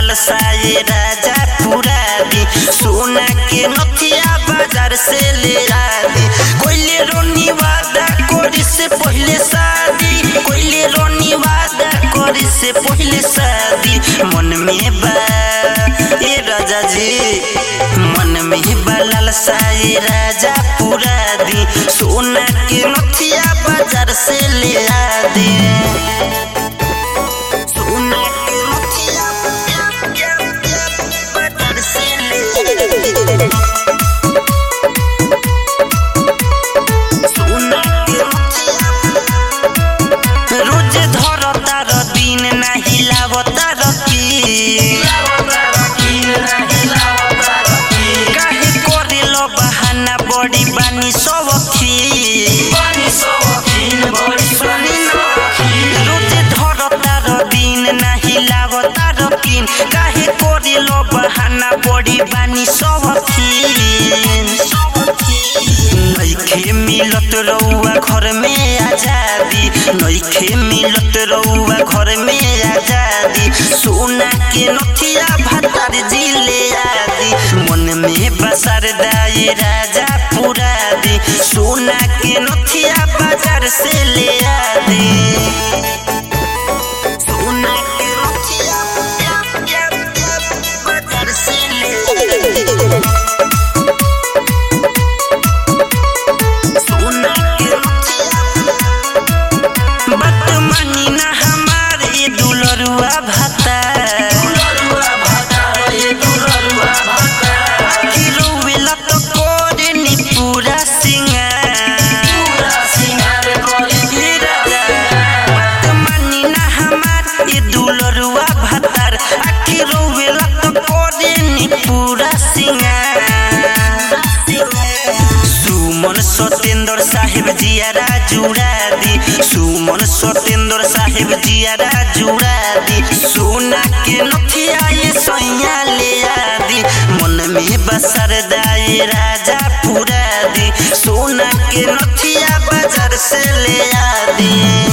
लालसाए राजा पूरा दी सोना के नथिया बाजार से ले आदी कोइले रोनी वादा कोरी से पहले शादी कोइले रोनी वादा कोरी से पहले शादी मन में बा ए राजा जी मन में बा लालसाए राजा पूरा दी सोना के नथिया बाजार से ले आदी सोना के नथिया बाजार से ले आदी सोना के नथिया रोज धर तार दिन नाही लाव तार की काहे करेल बहाना बड़ी बानी सबखी रोज धर तार दिन नाही लाव तार किन काहे करेल बहाना बड़ी बानी सबखी नइखे मिलत रउआ घर में आजादी नइखे मिलत रउआ घर में आजादी सोना के नथिया भातार जिले आदि मन में बसर दाई राजा पूरा दी सोना के नथिया बाजार से ले आदि सोना के नथिया बाजार से ले आदि सोना के नथिया बात मानी ना हमार ये दुलरुआ भाता कि रोवेला तो कोरे नी पूरा सिंगार बात मानी ना हमार ये दुलरुआ भातार आखि रोवेला तो कोरे नी पूरा सिंगार सुमन सतेंद्र साहेब जियारा जुड़ा दी सुमन सतेंद्र साहेब जियारा जुड़ा दी सोना के नथिया ये सैया ले आदि मन में बसर दाए राजा पूरा दी सोना के नथिया बाजार से ले आदी